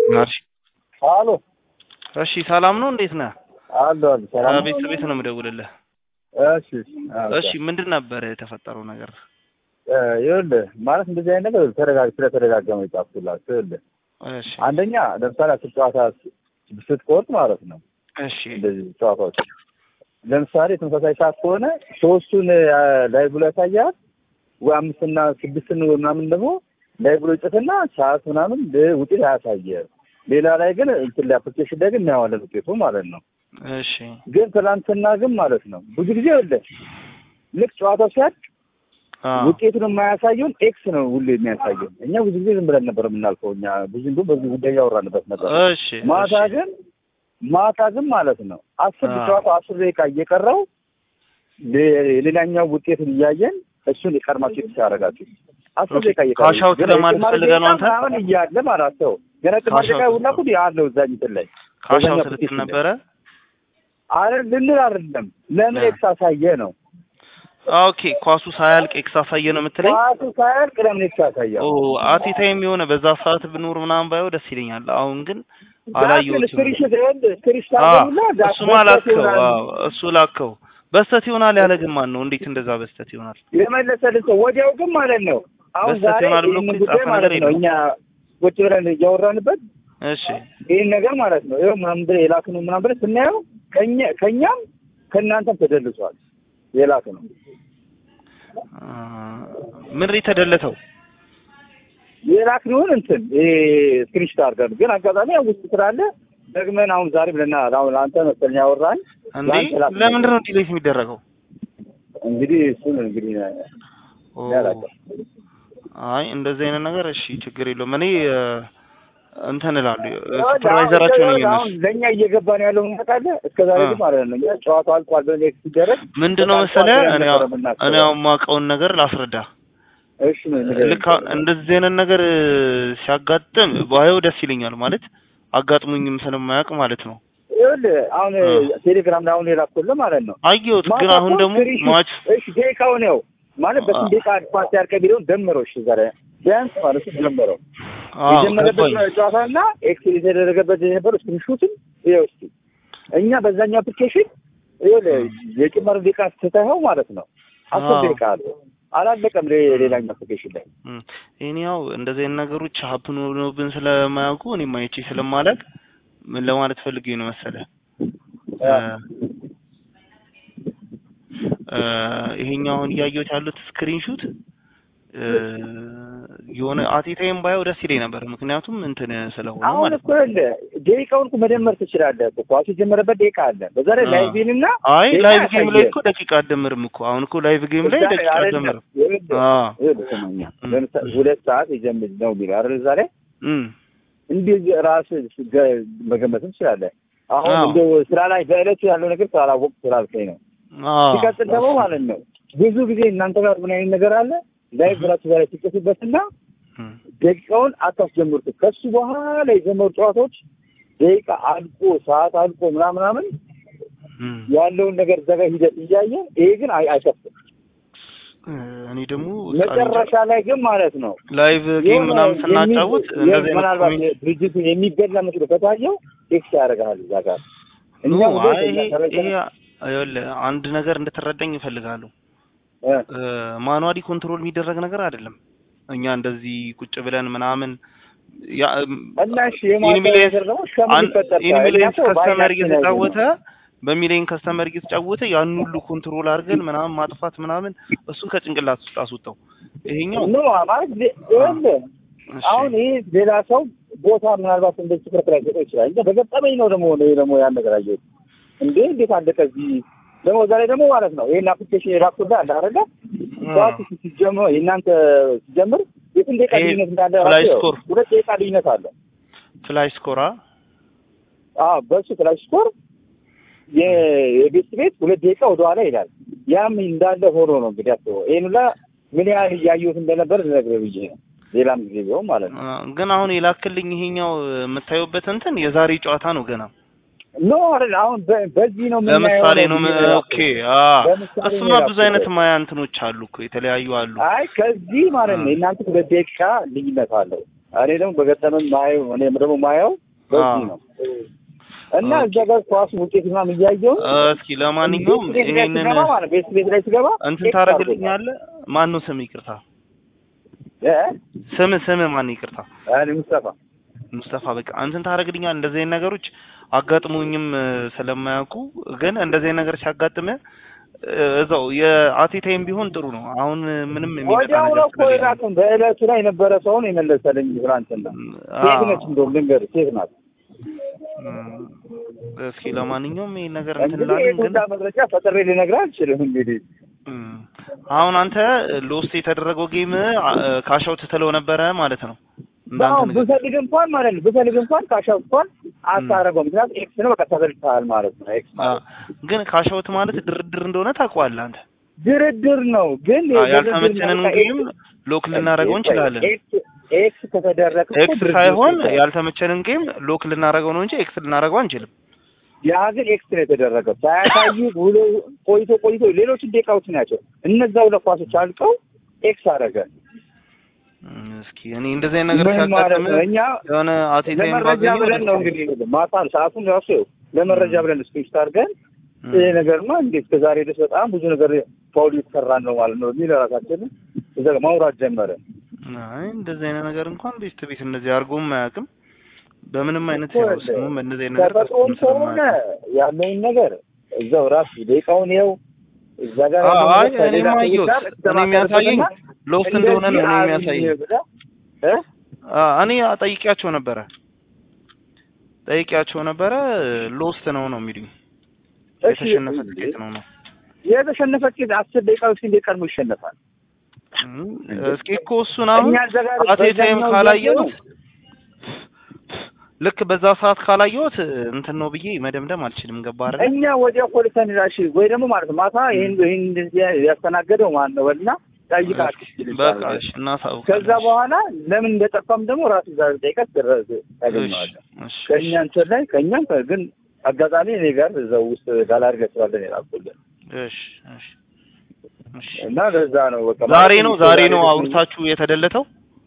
እሺ አሎ እሺ፣ ሰላም ነው? እንዴት ነህ? አሎ አሎ ሰላም ነው? ቤት ቤት ነው የምደውልልህ። እሺ አዎ፣ እሺ፣ ምንድን ነበር የተፈጠረው ነገር? እ ይኸውልህ ማለት እንደዚህ አይነት ነገር ተደጋግ ስለተደጋገመ የጻፍኩላችሁ ይኸውልህ እሺ አንደኛ ለምሳሌ አስር ጨዋታ ስትቆርጥ ማለት ነው እሺ እንደዚህ ጨዋታዎች ለምሳሌ ተመሳሳይ ሰዓት ከሆነ ሶስቱን ላይቭ ላይ ያሳያል ወይ አምስትና ስድስትን ወይ ምናምን ደግሞ ላይቭ ላይ ይጽፍና ሰዓት ምናምን ውጤት አያሳየ ሌላ ላይ ግን እንትን ላይ አፕሊኬሽን ላይ ግን እናየዋለን ውጤቱ ማለት ነው እሺ ግን ትናንትና ግን ማለት ነው ብዙ ጊዜ የለ ልክ ጨዋታው ሲያልቅ አ ውጤቱን የማያሳየውን ኤክስ ነው ሁሌ የሚያሳየው። እኛ ብዙ ጊዜ ዝም ብለን ነበር የምናልፈው። እኛ ብዙ እንዲሁም በዚህ ጉዳይ እያወራንበት ነበር። እሺ ማታ እሺ ግን ማታ ግን ማለት ነው አስር አዎ። ጨዋታው አስር ደቂቃ እየቀረው ሌ- ሌላኛው ውጤቱን እያየን እሱን የቀድማችሁ የተሻ ያደረጋችሁ አስር ኦኬ። ደቂቃ እየቀረው ካሽ አውት ግን ለማለት የጭማሪ ፈልገህ ነው ደቂቃ አንተ? ምናምን እያለ ማለት ነው ገና ጭማሪ ካሽ ደቂቃ አውት ሁላ እኮ ያለው እዛ እንትን ላይ ካሻው በዛኛው ስልት application ላይ። ነበረ። አረ ልንል አይደለም ለምን አ። ኤክስ አሳየ ነው ኦኬ ኳሱ ሳያልቅ ኤክስ አሳየ ነው የምትለኝ? ኳሱ ሳያልቅ ለምን ኤክስ አሳየ ኦ አቲ ታይም የሆነ በዛ ሰዓት ብኖር ምናምን ባየው ደስ ይለኛል። አሁን ግን ዛክን አላየሁትም። ስክሪንሾት ይኸውልህ ስክሪንሾት አ አድርገውና ዛክ እሱማ በስተት ላከው። ይሆናል። አዎ እሱ ላከው። በስተት ይሆናል ያለ ግን ማን ነው? እንዴት እንደዛ በስተት ይሆናል? የመለሰልን ሰው ወዲያው ግን ማለት ነው አሁን በስተት ዛሬ ይሆናል ብሎ ይህንን እኮ ጉዳይ የጻፈ ማለት ነገር ነው የለም። እኛ ቁጭ ብለን እያወራንበት እሺ ይህን ነገር ማለት ነው ይኸው ምናምን ብለህ የላክነው ምናምን ብለህ ስናየው ከእኛ ከእኛም ከእናንተም ተደልሷል የላክነው አ፣ ምን የተደለተው? የላክነውን እንትን ይሄ ስክሪንሾት አድርገን ግን አጋጣሚ ያው ውስጥ ስላለ ደግመን አሁን ዛሬ ብለናል አሁን አንተ መሰለኝ ያወራን እንዴ ለአንተ ላክነው። ለምንድን ነው ዲሌት የሚደረገው? እንግዲህ እሱን እንግዲህ ኦ፣ ያላቀ አይ እንደዚህ አይነት ነገር እሺ፣ ችግር የለውም። እኔ እ፣ እንትን እላለሁ ሱፐርቫይዘራቸው ነኝ አሁን እነሱ ለእኛ እየገባን ያለው ታውቃለህ እስከ ዛሬ ግን ማለት ነው እኛ ጨዋታው አልቋል ብለን ኤክስ ሲደረግ ምንድን ነው በቃ መሰለህ አልቋል ብለን እኔ ነበር አሁን- የምናስበው። እኔ አሁን የማውቀውን ነገር ላስረዳ። እሺ ነው ንገረኝ። ልክ አሁን እንደዚህ አይነት ነገር እ፣ ሲያጋጥም ባየው ደስ ይለኛል ማለት አጋጥሙኝም ስለማያውቅ ማለት ነው። ይኸውልህ አሁን እ። ቴሌግራም ላይ አሁን የላኩልህ ማለት ነው አየሁት ግን ማታ አሁን እኮ ደግሞ ስክሪንሾት- ማች እሺ ደቂቃውን ያው ማለት በስንት አ- ደቂቃ ፓስ ያልከ ቢለውን ደምረው እሺ ዛሬ ቢያንስ ማለት ነው ደምረው አዎ የጀመረበት ገባኝ። ጨዋታና ኤክስ የተደረገበት የነበረው ስክሪንሾትን ይኸው እስኪ እኛ በዛኛው አፕሊኬሽን ይኸውልህ የጭማሪ ደቂቃ ስትታየው ማለት ነው አስር አዎ። ደቂቃ አለ አላለቀም ሌ- ሌላኛው አፕሊኬሽን ላይ እም፣ እኔ ያው እንደዚህ አይነት ነገሮች ሀፕን ሆኖብን ስለማያውቁ እኔም አይቼ ስለማላውቅ ምን ለማለት ፈልጌ ነው መሰለህ እ፣ እ፣ ይሄኛው አሁን እያየሁት ያሉት ስክሪንሹት የሆነ አቴታይም ባየው ደስ ይለኝ ነበር። ምክንያቱም እንትን ስለሆነ አሁን ማለት እኮ ነው። ይኸውልህ ደቂቃውን እኮ መደመር ትችላለህ እኮ ኳሱ የጀመረበት ደቂቃ አለ በዛ ላይ አዎ። ላይቪን እና አይ ደቂቃ ላይቭ ጌም ላይ ያሳያል። እኮ ደቂቃ አትደምርም እኮ አሁን እኮ ላይቭ ጌም ላይ እዛ ላይ ደቂቃ አይደለም። አትደምርም። ይኸውልህ አዎ ይኸውልህ ስማኛ እም። ለምሳሌ ሁለት ሰዓት የጀምር ነው የሚለው አይደል እዛ ላይ እም እንዲህ ራስህ ገ- መገመትም ትችላለህ። አሁን አዎ። እንደው ስራ ላይ በዕለቱ ያለው ነገር ስላላወቅሁ ስላልከኝ ነው። አዎ ሲቀጥል ደግሞ ማለት ነው ብዙ ጊዜ እናንተ ጋር ምን አይነት ነገር አለ ላይ ብላችሁ ዛሬ ሲጽፉበትና እም። ደቂቃውን አታስጀምሩት። ከሱ በኋላ የጀመሩ ጨዋታዎች ደቂቃ አልቆ ሰዓት አልቆ ምናምን ምናምን እም። ያለውን ነገር ዘጋ ሂደት እያየ ይሄ ግን አይ አይከፍትም። እ፣ እኔ ደግሞ መጨረሻ ላይ ግን ማለት ነው ላይቭ ጌም የሆነ ምናምን ስናጫውት የሚ- እንደዚህ አይነት ምናልባት ኮሜንት ድርጅቱን የሚበላ መስሎ ከታየው ኤክስ ያደርግሃል እዛ ጋር ኖ እኛ ሁሌ አይ ይሄ ተረድተን- ይሄ ይኸውልህ አንድ ነገር እንድትረዳኝ እፈልጋለሁ። እ፣ ማኑዋሊ ኮንትሮል የሚደረግ ነገር አይደለም። እኛ እንደዚህ ቁጭ ብለን ምናምን ያ እና እሺ የማታ ኢንሚሊየንስ ነገር ደግሞ እስከምን ይፈጠር ኢንሚሊየንስ እኛ እኮ ከስተመር በዓይናችን እየተጫወተ ያየነው። በሚሊየን ከስተመር እየተጫወተ ያን ሁሉ ኮንትሮል አድርገን ምናምን ማጥፋት ምናምን እሱን ከጭንቅላት ውስጥ አስወጣው። ይሄኛው ኖ ማለት ሌ- ይኸውልህ እሺ፣ አሁን ይሄ ሌላ ሰው ቦታ ምናልባት እንደዚህ ትኩረት ላይ ሰጠው ይችላል። እንደ በገጠመኝ ነው ደግሞ እኔ ደግሞ ያን ነገር አየሁት። እንዴ እንዴት አለ ከዚህ ደግሞ ዛሬ ደግሞ ማለት ነው ይሄን አፕሊኬሽን የላኩት አለ አይደለ ሰዓት ሲጀምር የእናንተ ሲጀምር የስንት ደቂቃ ይሄ ልዩነት እንዳለ ፍላይ ራሱ ስኮር። ሁለት ደቂቃ ልዩነት አለ። ፍላይ ስኮራ አዎ በሱ ፍላይ ስኮር የ- የቤት ቤት ሁለት ደቂቃ ወደኋላ ይላል። ያም እንዳለ ሆኖ ነው እንግዲህ አስበው። ይሄን ሁላ ምን ያህል እያየሁት እንደነበር ልነግርህ ብዬ ነው። ሌላም ጊዜ ቢሆን ማለት ነው። ግን አሁን የላክልኝ ይሄኛው የምታዩበት እንትን የዛሬ ጨዋታ ነው ገና ኖ አይደል አሁን በ- በዚህ ነው የምናየው ለምሳሌ ነው ብዬ ም- ነው ኦኬ ያልኩት። አ ለምሳሌ እሱማ ነው ብዙ አይነት ያልኩት። ማያ እንትኖች አሉ እኮ የተለያዩ አሉ አይ ከዚህ ማለት ነው አ። የእናንተ ሁለት ደቂቃ ልዩነት አለው። እኔ ደግሞ በገጠመን ማየው እኔ ደግሞ ማየው በዚህ አዎ። ነው እና ኦኬ። እዛ ጋር ኳስ ውጤት ምናምን እያየው እስኪ ለማንኛውም ቤት ቤት ላይ ይሄንን ስገባ ማለት ቤት ቤት ላይ ስገባ እንትን ቴክስት ታደርግልኛለህ? ማን ነው ስም? ይቅርታ አድርጎታል። ስም ስም ማን? ይቅርታ እ እኔ ሙስጠፋ ሙስጠፋ። በቃ እንትን ታደርግልኛል። እንደዚህ አይነት ነገሮች አጋጥሞኝም እ፣ ስለማያውቁ ግን እንደዚህ አይነት ነገር ሲያጋጥም እዛው የአቴታይም ቢሆን ጥሩ ነው። አሁን ምንም የሚመጣ ወዲያው ነገር ነው እኮ ስለሌለ የላክም በእለቱ ላይ የነበረ ሰው ነው የመለሰልኝ ትናንትና። ሴት ነች እንደውም ልንገርህ ሴት ናት። እም፣ እስኪ ለማንኛውም ይሄን ነገር እንትን እንግዲህ እንላለን ግን የቱንዳ መረጃ ፈጥሬ ልነግርህ አልችልም። እንግዲህ እም፣ አሁን አንተ ሎስት የተደረገው ጌም ካሻው ትተለው ነበረ ማለት ነው እንዳንተ አሁን ነገር ብፈልግ እንኳን ማለት ነው ብፈልግ እንኳን ካሻው እንኳን አታረገው። ምክንያቱም ኤክስ ነው በቃ ተበልተሃል ማለት ነው። ኤክስ አ፣ ማለት ግን ካሻውት ማለት ድርድር እንደሆነ ታውቀዋለህ አንተ። ድርድር ነው። ግን አ፣ የድርድር ያልተመቸንን በቃ ጌም ኤክስ- ሎክ ልናደርገው እንችላለን። ኤክስ ኤክስ ከተደረገ እኮ ኤክስ ድርድር ሳይሆን ይባላል። ያልተመቸንን ጌም ሎክ ልናደርገው ነው እንጂ ኤክስ ልናደርገው አንችልም። ያ ግን ኤክስ ነው የተደረገው። ሳያሳይ ውሎ ቆይቶ ቆይቶ ሌሎችን ደቂቃዎች ናቸው እነዛ ሁለት ኳሶች አልቀው ኤክስ አደረገ። እም፣ እስኪ እኔ እንደዚህ አይነት ነገር ምን ማለት ሲያጋጥም ነው? እኛ የሆነ አቴታይም ለመረጃ ባገኘው ብለን ነው እንግዲህ ማታ ሰዓቱን ራሱ ይኸው ለመረጃ ብለን ስፔስ አድርገን እም፣ ይሄ ነገርማ እንዴት ከዛሬ ድረስ በጣም ብዙ ነገር ፋውል የተሰራን ነው ማለት ነው የሚል ራሳችንን እዛ ጋር ማውራት ጀመረ። አይ እንደዚህ አይነት ነገር እንኳን ቤት ቤት እንደዚህ አድርጎም አያውቅም። በምንም አይነት እኮ ያው ስሙም እንደዚህ አይነት ነገር ተፈጥሮም ተስፋም ከሆነ ስለማያውቅ ያለውን ነገር እዛው ራሱ ደቂቃውን ይኸው እዛ ጋር አዎ፣ ያለውን አይ ነገር እኔም ከሌላ ሰዎች አየሁት። ጋር እኔ ተማከርበትና የሚያሳየኝ ሎስት እንደሆነ ነው እኔ እንደዚህ የሚያሳየኝ። አብኝ ብለህ እ አ፣ እኔ ጠይቂያቸው ነበረ ጠይቂያቸው ነበረ ሎስት ነው ነው የሚሉኝ። እሺ የተሸነፈ ትኬት ነው ነው። የተሸነፈ ኬዝ አስር ደቂቃ ውስጥ እንዴት ቀድሞ ይሸነፋል? እም፣ እስኪ እኮ እሱን አሁን እኛ እዛ ጋር አቴታይም በዛኛው ካላየሁት ልክ በዛ ሰዓት ካላየሁት እንትን ነው ብዬ መደምደም አልችልም። ገባ አይደል? እኛ ወዲያ ፖሊሰን ራሽ ወይ ደግሞ ማለት ነው ማታ ይሄን ይሄን እንደዚህ ያስተናገደው ማን ነው ወልና ጠይቃችሁ በቃ እሺ፣ እናሳውቃለን። ከዛ በኋላ ለምን እንደጠፋም ደግሞ ራሱ ዛሬ ጠይቀት ድረስ ታገኘዋለህ። እሺ፣ እሺ፣ ከእኛ እንትን ላይ ከእኛም ከ- ግን አጋጣሚ እኔ ጋር እዛው ውስጥ ጋላሪ ገስባለን የላኩልን እሺ፣ እሺ፣ እሺ። እና ለዛ ነው በቃ ዛሬ ማለት ነው ነው ዛሬ ነው ዛሬ አውርታችሁ የተደለተው?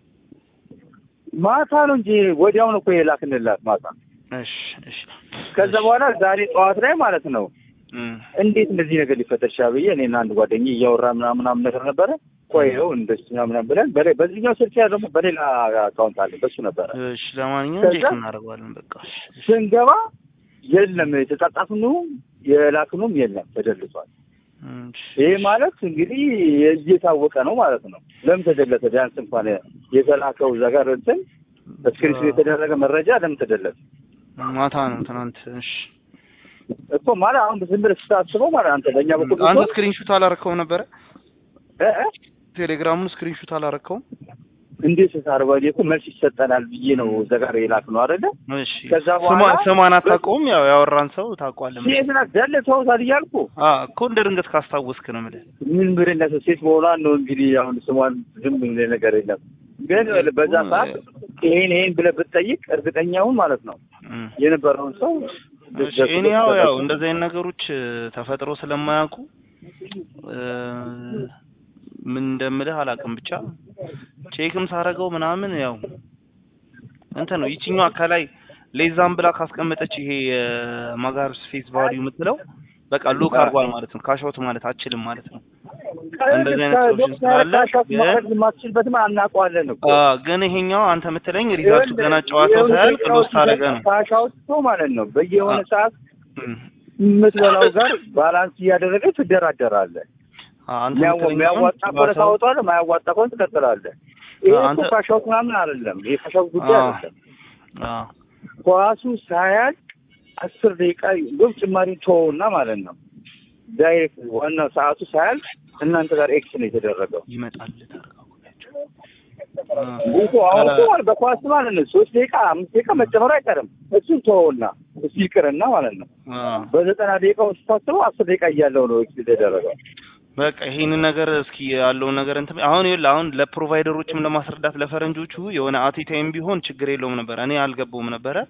ማታ ነው እንጂ ወዲያውኑ እኮ የላክንላት ማታ። እሺ፣ እሺ። ከዛ በኋላ ዛሬ ጠዋት ላይ ማለት ነው እም፣ እንዴት እንደዚህ ነገር ሊፈጠር ይችላል ብዬ እኔና አንድ ጓደኛ እያወራ ምናምን ምናምን ነገር ነበረ። ቆይ ይኸው እንደዚህ ምናምን ብለን በሌ- በዚህኛው ስልክ ያ ደግሞ በሌላ አካውንት አለ በሱ ነበረ እሺ። ለማንኛውም ከዛ- ቼክ እናደርገዋለን። በቃ እሺ፣ እሺ። ስንገባ የለም የተጻጻፍነው የላክነውም የለም ተደልቷል። እም፣ እሺ፣ ይሄ ማለት እንግዲህ እየታወቀ ነው ማለት ነው። ለምን ተደለተ? ቢያንስ እንኳን የተላከው እዛ ጋር እንትን ስክሪንሾት የተደረገ መረጃ ለምን ተደለተ ማታ ነው ትናንት። እሺ። እኮ ማለት አሁን ዝም ብለህ ስታስበው ማለት አንተ በእኛ በኩል አንተ ብትሆን ስክሪንሹት አላረከውም ነበረ? እ እ ቴሌግራሙን ስክሪንሹት አላረከውም? እንዴት ታርባዬ እኮ መልስ ይሰጠናል ብዬ ነው እዛ ጋር የላክነው አይደለ? እሺ። ከዛ ስሟ በኋላ ስሟን አታውቀውም? ያው ያወራን ሰው ታውቀዋለህ። ሴት ናት ደልተውታል እያልኩ አ እኮ እንደ ድንገት ካስታወስክ ነው የምልህ። ምን ብርነት ሴት መሆኗን ነው እንግዲህ አሁን ስሟን ዝም ብሎ ነገር የለም ግን በዛ ሰዓት ይሄን ይሄን ብለህ ብትጠይቅ እርግጠኛውን ማለት ነው እም። የነበረውን ሰው እሺ እኔ ያው ያው እንደዚህ አይነት ነገሮች እ፣ ተፈጥሮ ስለማያውቁ እ፣ ምን እንደምልህ አላውቅም። ብቻ ቼክም ሳረገው ምናምን ያው እንትን ነው ይችኛዋ ከላይ ሌዛም ብላ ካስቀመጠች ይሄ የማጋር ስፔስ ቫልዩ የምትለው በቃ ሎክ አድርጓል ማለት ነው። ካሻውት ማለት አችልም ማለት ነው። እንደዚህ አይነት ሶሉሽን ስላለ ግን- ማድረግ የማትችልበትም አናውቀዋለን እኮ አ ግን ይሄኛው አንተ የምትለኝ ሪዛልቱ ገና ጨዋታው ሳያልቅ ሎስት አደረገ ነው። ካሻውቶ ማለት ነው በየሆነ አ- ሰዓት እም። የምትበላው ጋር ባላንስ እያደረገ ትደራደራለህ። አ አንተ የሚያዋ- የምትለኝ የሚያዋጣ አሁን ከሆነ ጨዋታው- ታወጣለህ፣ የማያዋጣ ከሆነ ትቀጥላለህ። ይሄ አ- እኮ አንተ- ካሻውት ምናምን አይደለም። ይሄ ካሻውት ጉዳይ አ- አይደለም። አ ኳሱ ሳያልቅ አስር ደቂቃ ግብ ጭማሪ ተወውና ማለት ነው ዳይሬክት ዋናው ሰዓቱ ሳያልቅ እናንተ ጋር ኤክስ ነው የተደረገው። ይመጣል ታረጋጉላችሁ። እኮ አሁን እኮ ማለት በኳስ ማለት ነው ሶስት ደቂቃ አምስት ደቂቃ መጨመሩ አይቀርም። እሱን ተወውና እሱ ይቅርና ማለት ነው በዘጠና ደቂቃ ውስጥ ታስበው አስር ደቂቃ እያለው ነው ኤክስ የተደረገው። በቃ ይሄንን ነገር እስኪ ያለውን ነገር እንትን አሁን ይኸውልህ አሁን ለፕሮቫይደሮችም ለማስረዳት ለፈረንጆቹ የሆነ አቴታይም ቢሆን ችግር የለውም ነበር። እኔ አልገባውም ነበረ።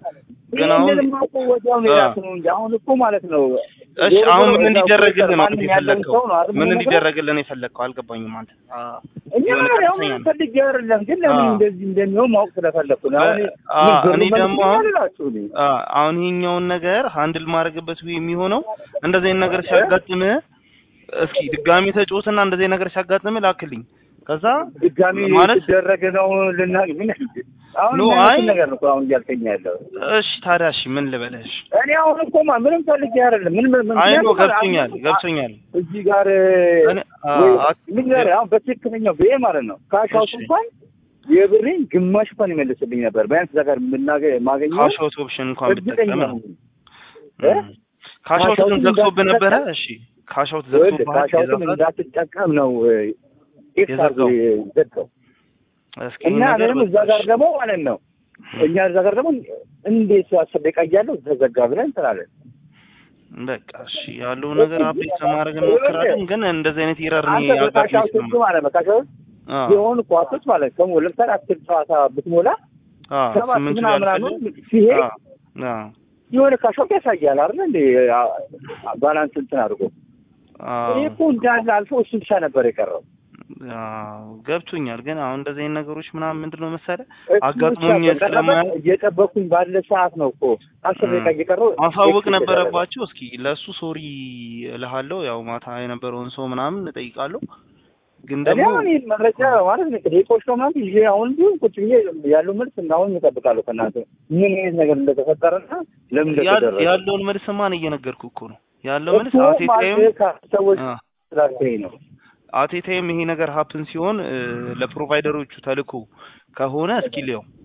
ግን አሁን ይህንንም እኮ ወዲያው ነው አ። የላክነው እንጂ አሁን እኮ ማለት ነው እሺ ዞሮ አሁን ዞሮ ምን እዛው እንዲደረግልን ነው ማንም አንተ ያለውን የፈለግከው? ሰው ነው አይደል ምን የምነግርህ? እንዲደረግልን ነው የፈለግከው? አልገባኝም። አንተ አ፣ እኛ የሆነ ያው ቀጥተኛ ምንም ነው። ፈልጌ አይደለም፣ ግን ለምን አ። እንደዚህ እንደሚሆን ማወቅ ስለፈለኩ ነው። አሁን አ፣ ምን ብሩ እኔ መልስ ደግሞ አሁን ይላላችሁ እኔ አ፣ አሁን ይሄኛውን ነገር ሃንድል ማድረግበት ወይ የሚሆነው እንደዚህ አይነት ነገር ሲያጋጥምህ እስኪ ድጋሚ ተጫወትና እንደዚህ አይነት ነገር ሲያጋጥምህ ላክልኝ። ከዛ ድጋሚ ማለት ሲደረግ ነው ልናገኝ ምን አሁን ኖ፣ ምን አይ አይነት ነገር ነው እኮ አሁን እያልከኝ ያለው? እሺ ታዲያ እሺ ምን ልበለሽ? እኔ አሁን እኮ ማ ምንም ፈልጌ አይደለም። ምን ምን አይ ኖ ምክንያቱም ገብቶኛል አሁን ገብቶኛል። እዚህ ጋር እኔ አ፣ ወይ አ- ምን ጋር አሁን በትክክለኛው ብዬ ማለት ነው ካሻውት እሺ። እንኳን የብሬን ግማሽ እንኳን ይመልስልኝ ነበር። ቢያንስ እዛ ጋር የምናገ ማገኘው ካሽ አውት ኦፕሽን እንኳን እርግጠኛ ብትጠቀም ነው። ነኝ። እ? ካሽ አውት ግን ካሽ አውትን ዘግቶብህ ነበረ? እንዳትጠቀም? እሺ ካሽ አውት ይኸውልህ ዘግቶብሃል? ካሻውትን የዛ ሰዓት? እንዳትጠቀም ነው ኤክስ አድርጎ ዘጋው እስኪ እና ነገር እኔም እዛ ጋር ደግሞ ማለት ነው እኛ እዛ ጋር ደግሞ እንዴት አስር ደቂቃ እያለሁ ተዘጋ ብለን እንጥላለን። በቃ እሺ ያለውን ነገር አፕዴት ለማድረግ እንሞክራለን። ግን እንደዚህ አይነት ኢረር እኔ አንተ በካሻውት ያጋጥመኝ ህግ ማለት ነው ካሻውት አ የሆኑ ኳሶች ማለት ነው ለምሳሌ አስር ጨዋታ ብትሞላ አ ሰባት ስምንት ምናምን ያልፍልህ? ምናምን ሲሄድ አ አ የሆነ ካሻውት ያሳያል አይደል እንዴ አ- አ- ባላንስ እንትን አድርጎ አ እኔ እኮ እንዳለ አልፎ እሱ ብቻ ነበር የቀረው አዎ ገብቶኛል። ግን አሁን እንደዚህ አይነት ነገሮች ምናምን ምንድን ነው መሰለህ እሱ ብቻ አጋጥሞኝ በቀረበት ስለማያውቅ እየጠበኩኝ ባለ ሰዓት ነው እኮ አስር እ ደቂቃ እየቀረው ማሳወቅ ኤክስ ነበረባቸው። እስኪ ለእሱ ሶሪ እልሃለሁ። ያው ማታ የነበረውን ሰው ምናምን እጠይቃለሁ። ግን እኔ ደግሞ አሁን ይህን መረጃ ማለት ነው ደቂቆች ነው ምናምን ይዤ አሁን ቢሆን ቁጭ ብዬ ያለው መልስ አሁን እጠብቃለሁ ከእናንተ ምን አይነት ነገር እንደተፈጠረና ለምን ያ- እንደተደረገ ያለውን መልስ ማን እየነገርኩ እኮ ነው ያለው መልስ እኮ አቴታይም ማለት ከሰዎች አ ስላልከኝ ነው አቴታይም ይሄ ነገር ሀፕን ሲሆን እ፣ ለፕሮቫይደሮቹ ተልኮ ከሆነ እስኪ ሊያው